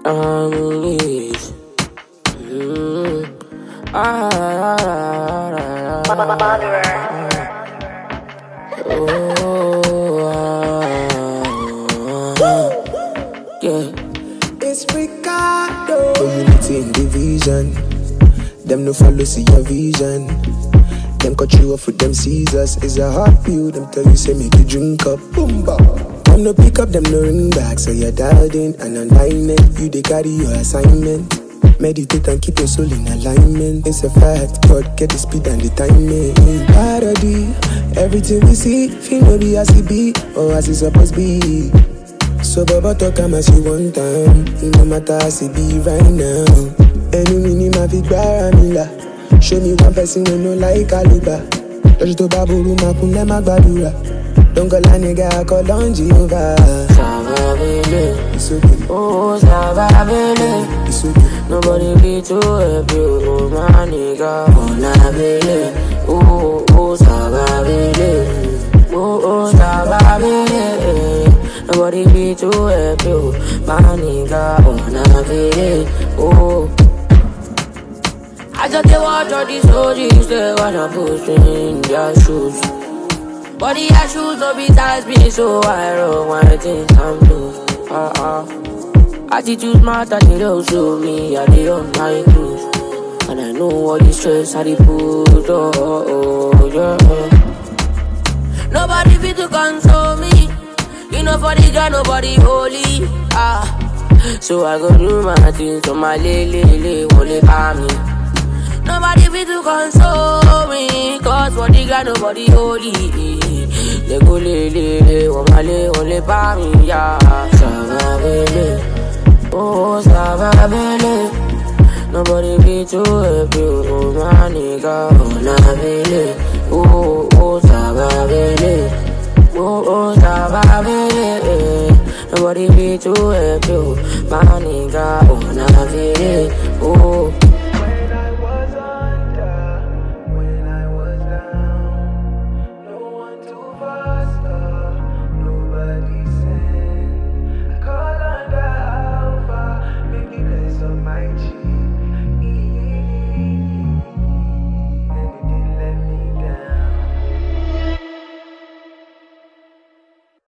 harmonies. Mm. Ah, ah, ah, ah, ah, ah. Oh, ah, ah. yeah. It's Ricardo. Unity in division. Them no follow see your vision. Them cut you off with them scissors. It's a hard pill. Them tell you say make you drink up. Boomba. Them no pick up, them no ring back. So you're dialed in and alignment. You they carry your assignment. Meditate and keep your soul in alignment. It's a fact. God get the speed and the timing. Parody. Everything we see, feel no be as it be or as it supposed be. So Baba talk am as you want time It no matter as it be right now Ẹnu mi ni màá fi gbára mi là Show me one person wey no like caliber Lọ́jọ́ tó bá burú máa kún lẹ́ má gbàdúrà Dọ́ngọ́lá nìga akọ lọ́njì over. Savabele, It's okay, oh Savabele. it's okay. Nobody be too happy, oh my nigga. Oh Nabele, oh oh Savabele, oh oh Savabele. Nobody be too happy, oh my nigga. Oh Nabele, oh. I just dey watch all these OGs, they wanna push me in their shoes. But the shoes no be tight me, so I roll my things I'm loose. Uh uh. Attitude matter, they don't show me, I dey on my cruise. And I know all the stress I dey put, oh, oh, oh, yeah. Nobody fit to console me. You know for the girl, nobody holy. Ah. So I go do my things, so my lele, lele, wole pa me. Nobody fit to console me Cause for the God nobody holy They go le le le Wamale ole pa mi ya Savabele Oh Savabele Nobody be too happy Oh my nigga Oh Nabele